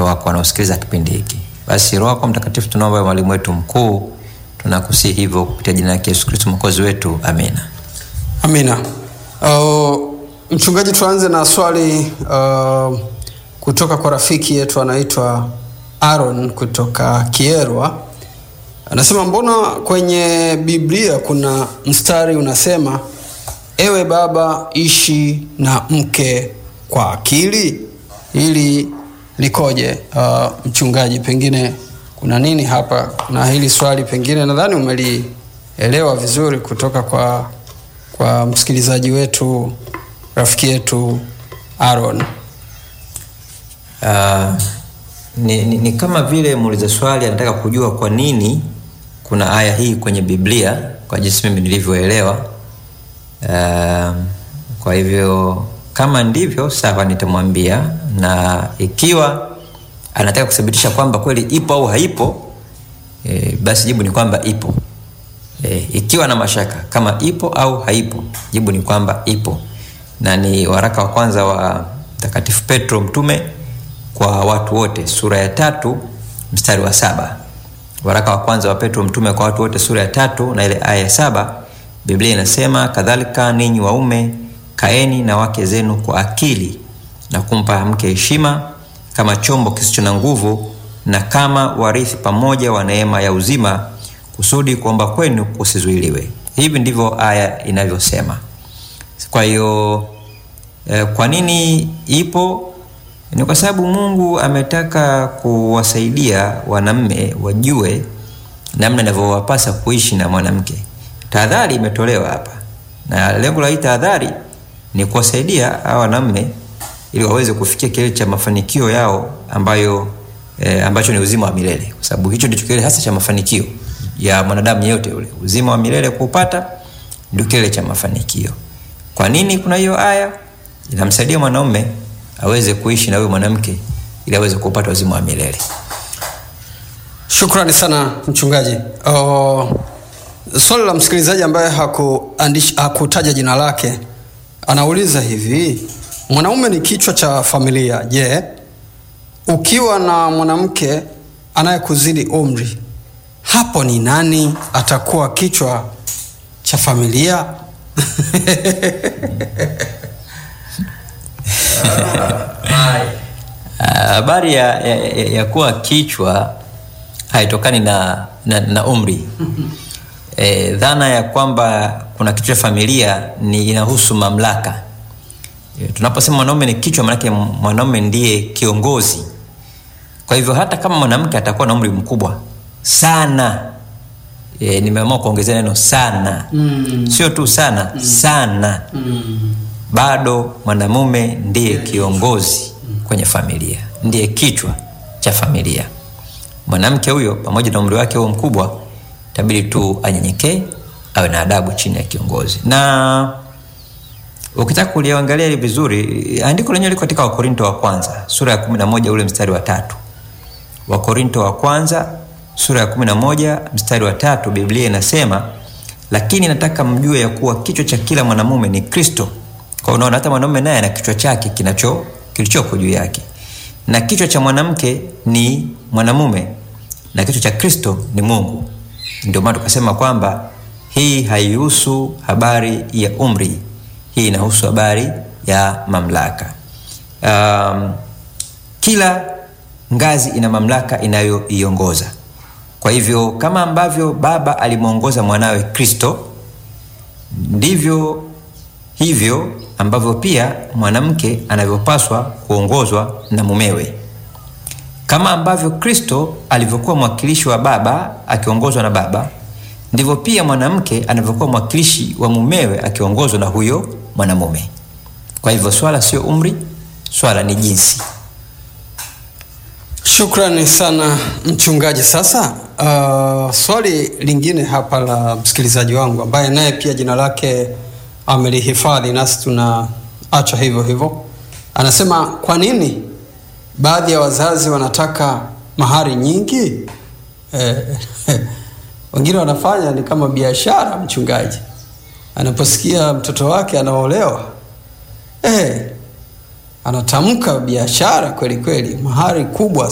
watoto wako wanaosikiliza kipindi hiki. Basi Roho wako Mtakatifu tunaomba, mwalimu wetu mkuu, tunakusihi hivyo kupitia jina lake Yesu Kristo mwokozi wetu, amina. Amina. Uh, mchungaji, tuanze na swali uh, kutoka kwa rafiki yetu anaitwa Aaron kutoka Kierwa. Anasema mbona kwenye Biblia kuna mstari unasema, ewe baba ishi na mke kwa akili? Hili likoje? Uh, mchungaji, pengine kuna nini hapa na hili swali, pengine nadhani umelielewa vizuri kutoka kwa kwa msikilizaji wetu rafiki yetu Aaron. Uh, ni, ni, ni kama vile muuliza swali anataka kujua kwa nini kuna aya hii kwenye Biblia kwa jinsi mimi nilivyoelewa. Uh, kwa hivyo kama ndivyo sawa, nitamwambia na ikiwa anataka kuthibitisha kwamba kweli ipo au haipo, e, basi jibu ni kwamba ipo. E, ikiwa na mashaka kama ipo au haipo, jibu ni kwamba ipo, na ni waraka wa kwanza wa Mtakatifu Petro mtume kwa watu wote sura ya tatu mstari wa saba. Waraka wa kwanza wa Petro mtume kwa watu wote sura ya tatu na ile aya ya saba, Biblia inasema kadhalika, ninyi waume kaeni na wake zenu kwa akili na kumpa mke heshima kama chombo kisicho na nguvu na kama warithi pamoja wa neema ya uzima kusudi kuomba kwenu kusizuiliwe. Hivi ndivyo aya inavyosema. Kwa hiyo eh, kwa nini ipo? Ni kwa sababu Mungu ametaka kuwasaidia wanaume wajue namna inavyowapasa kuishi na mwanamke. Tahadhari imetolewa hapa, na lengo la hii tahadhari ni kuwasaidia hawa wanaume ili waweze kufikia kilele cha mafanikio yao ambayo eh, ambacho ni uzima wa milele, kwa sababu hicho ndicho kilele hasa cha mafanikio ya mwanadamu yeyote yule. Uzima wa milele kuupata ndio kilele cha mafanikio. Kwa nini kuna hiyo aya? Inamsaidia mwanaume aweze kuishi na huyo mwanamke ili aweze kupata uzima wa milele. Shukrani sana mchungaji. Uh, swali la msikilizaji ambaye hakuandisha hakutaja jina lake anauliza hivi, mwanaume ni kichwa cha familia. Je, ukiwa na mwanamke anayekuzidi umri, hapo ni nani atakuwa kichwa cha familia? Habari ya, ya, ya, ya kuwa kichwa haitokani na, na, na umri. E, dhana ya kwamba kuna kichwa cha familia ni inahusu mamlaka. E, tunaposema mwanaume ni kichwa, maanake mwanaume ndiye kiongozi. Kwa hivyo hata kama mwanamke atakuwa na umri mkubwa sana e, nimeamua kuongezea neno sana mm. sio tu sana mm. sana mm. bado mwanamume ndiye kiongozi kwenye familia, ndiye kichwa cha familia. Mwanamke huyo pamoja na umri wake huo mkubwa, tabidi tu anyenyekee, awe na adabu chini ya kiongozi. Na ukitaka kuliangalia hili vizuri, andiko lenyewe liko katika Wakorinto wa kwanza sura ya kumi na moja ule mstari wa tatu. Wakorinto wa kwanza sura ya kumi na moja mstari wa tatu, Biblia inasema lakini nataka mjue ya kuwa kichwa cha kila mwanamume ni Kristo. Kwa unaona hata mwanamume naye ana kichwa chake kinacho kilichoko juu yake, na kichwa cha mwanamke ni mwanamume na kichwa cha Kristo ni Mungu. Ndio maana tukasema kwamba hii haihusu habari ya umri, hii inahusu habari ya mamlaka. Um, kila ngazi ina mamlaka inayoiongoza. Kwa hivyo kama ambavyo baba alimwongoza mwanawe Kristo, ndivyo hivyo ambavyo pia mwanamke anavyopaswa kuongozwa na mumewe. Kama ambavyo Kristo alivyokuwa mwakilishi wa baba akiongozwa na baba, ndivyo pia mwanamke anavyokuwa mwakilishi wa mumewe akiongozwa na huyo mwanamume. Kwa hivyo swala sio umri, swala ni jinsi. Shukrani sana mchungaji. Sasa uh, swali lingine hapa la msikilizaji wangu ambaye naye pia jina lake amelihifadhi nasi tunaacha hivyo hivyo, anasema kwa nini baadhi ya wazazi wanataka mahari nyingi? Eh, wengine wanafanya ni kama biashara. Mchungaji anaposikia mtoto wake anaolewa eh, anatamka biashara kweli kweli, mahari kubwa